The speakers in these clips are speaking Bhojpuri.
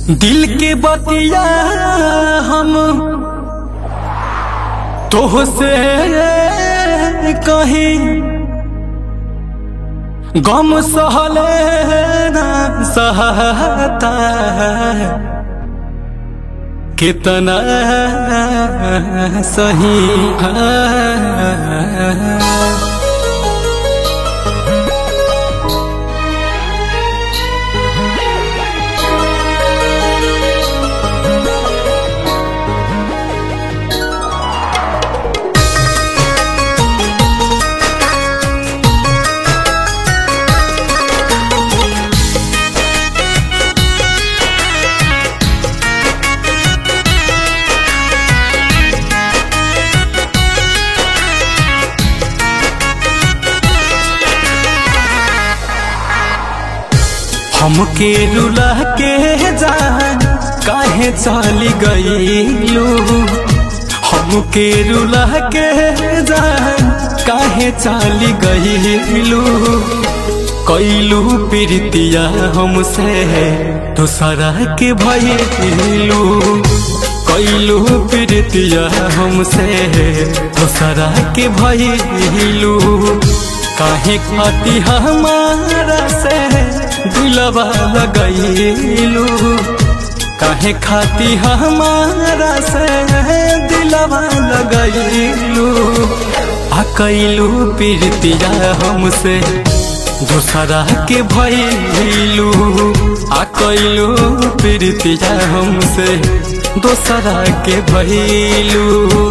दिल के बतिया हम तोह से कहीं गम सहले ना सहता कितना सही है हमके रुला के जान काहे चली गईलू हमके रुला के जान काहे चली गईलू कैलू प्रीतिया हमसे दूसरा के भइलू कैलू प्रीतिया हमसे दूसरा के भइलू काहे खाती हमारा से दिलवा लगैलू काहे खाती हमारा से दिलवा लगैलू आ कैलू प्रीतिया हमसे दूसरा के भैलू आ कैलू प्रीतिया हमसे दूसरा के भैलू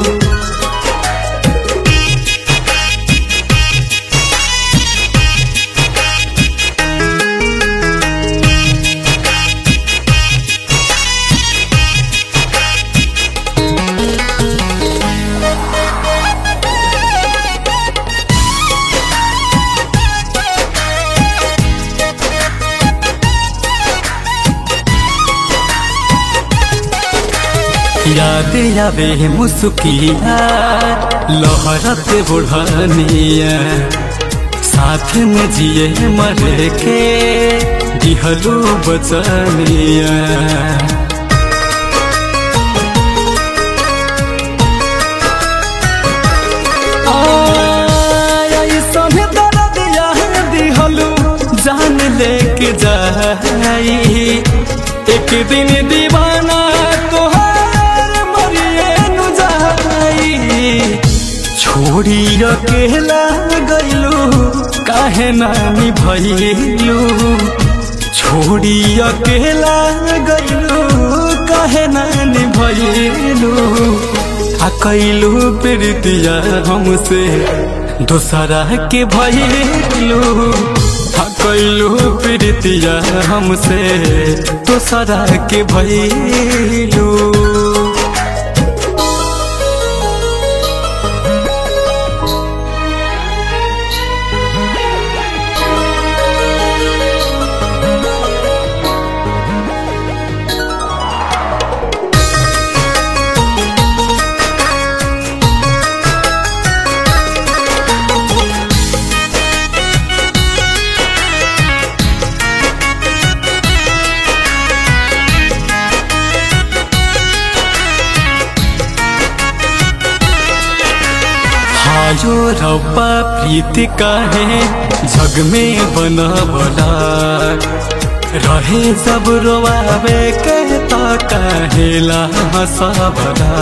याद आवे मुस्किया लहरत बुढ़निया साथ में जिए मर के दिहलू बचनिया दिहलू जान लेके जाई एक दिन दीवाना तोहार मरिए नु जाई छोड़ी अकेला गईलू काहे नानी भइलू छोड़ी अकेला गईलू काहे नानी भइलू आ कैलू प्रीतिया हमसे दूसरा के भइलू आ कैलू प्रीतिया हमसे दूसरा के भइलू आयो रब्बा प्रीति काहे जग में बनवला रहे सब रोवावे के ता कहेला हंसावला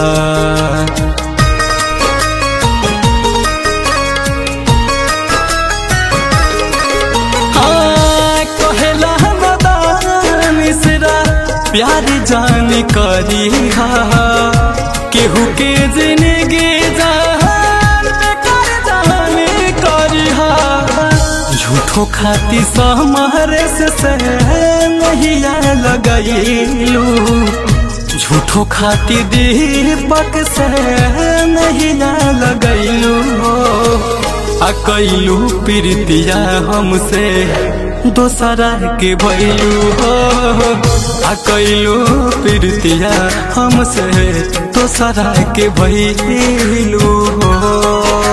हाँ, कहेला मदान मिश्रा प्यार जान करी हा केहू के जिंदगी जान बेकार जान करी हा झूठो खाती सहमरे से से नहीं लगैलू झूठो खाती दीपक से नहीं लगैलू आ कैलू प्रीतिया हमसे दोसरा के भैलू हो आ कैलू प्रीतिया हमसे दोसरा के भैलू हो